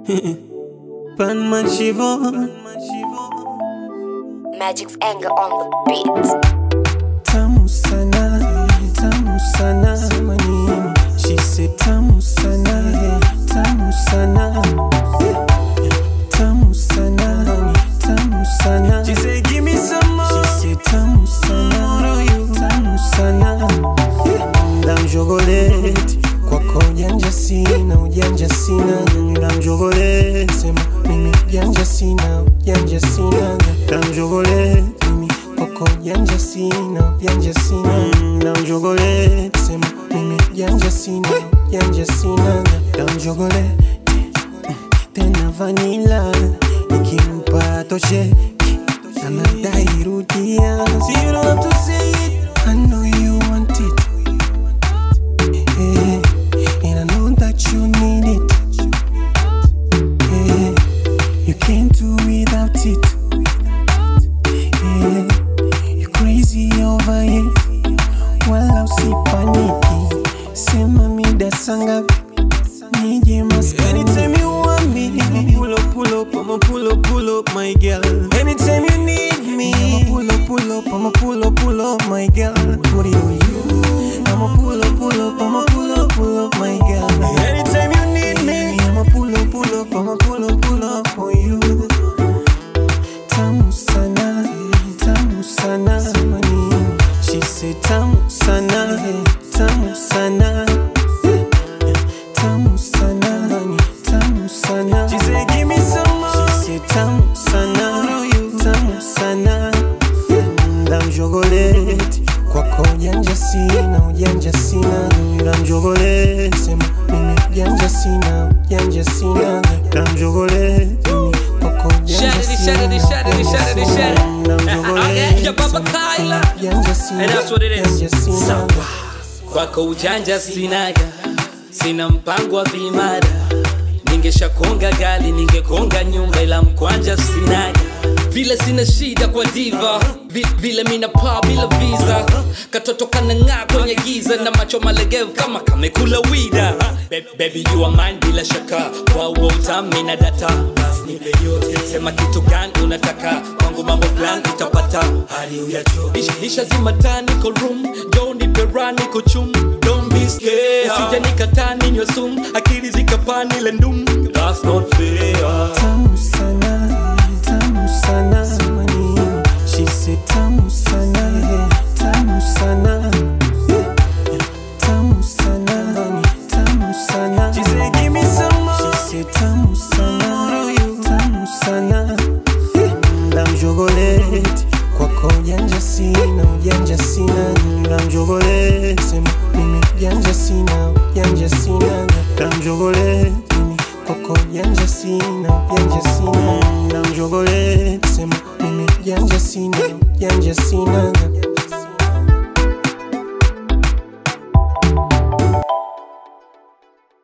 Panman Shivon Magic's anger on the beat. Tamu sana, tamu sana Sema nini? She said tamu sana, tamu sana Tamu sana, tamu sana She said give me some more She said tamu sana, tamu sana Ndam chocolate kwako ujanja sina, ujanja sina Ndam chocolate sema mimi ujanja sina, ujanja sina Ndam chocolate mimi kwako ujanja sina, ujanja sina Ndam chocolate sema mimi ujanja sina, ujanja sina Ndam chocolate tena vanila nikimpa toshe anadai rudia so you don't have to say it I know you want it yeah. and I know that you need it yeah. you can't do without it yeah. you crazy over it wala usipaniki sema mida sangapi nije maskani anytime you want me pull up pull up I'ma pull up pull up my girl anytime you need me I'ma pull up pull up I'ma pull up pull up my girl put it on you I'ma pull up pull up I'ma pull up pull up my girl anytime you need me I'ma pull up pull up I'ma pull up pull up on you tamu sana tamu sana Sema nini? she said tamu sana tamu sana tamu sana tamu sana she said give me some more she said tamu sana tamu sana ndam chocolate kwako ujanja sina ujanja sina ndam chocolate sema mimi ujanja sina ujanja sina ndam chocolate mimi kwako ujanja Shut it, sina shut it, shut it, shut it, shut it. ndam Okay, chocolate your Papa Kyla. ujanja sina And that's what it is. ujanja sina Sawa. Kwako ujanja sinaga, sina mpango wa vimada. Ningeshakonga gali, ningekonga nyumba, ila mkwanja sinaga. Vile sina shida kwa diva, Vi- vile mina paa bila visa. Katoto kanang'aa kwenye giza na macho malegevu kama kamekula wida. Be- Baby you are mine bila shaka, kwa uo utami na data. Basi nipe yote, sema kitu gani unataka, kwangu mambo fulani utapata. Hali uyacho, isha zima taa, niko room, don't nipe raha, niko chum. Don't be scared, usije nikataa ninywe sumu, akili zikapani ile ndum. That's not fair. tamu sana tamu sana Sema nini? she said tamu sana tamu sana tamu sana tamu sana she said give me some more she said tamu sana tamu sana ndam chocolate kwako ujanja sina ujanja sina ndam chocolate sema mimi ujanja sina ujanja sina ndam chocolate mimi kwako ujanja sina ujanja sina ndam chocolate sema mimi ujanja sina ujanja sina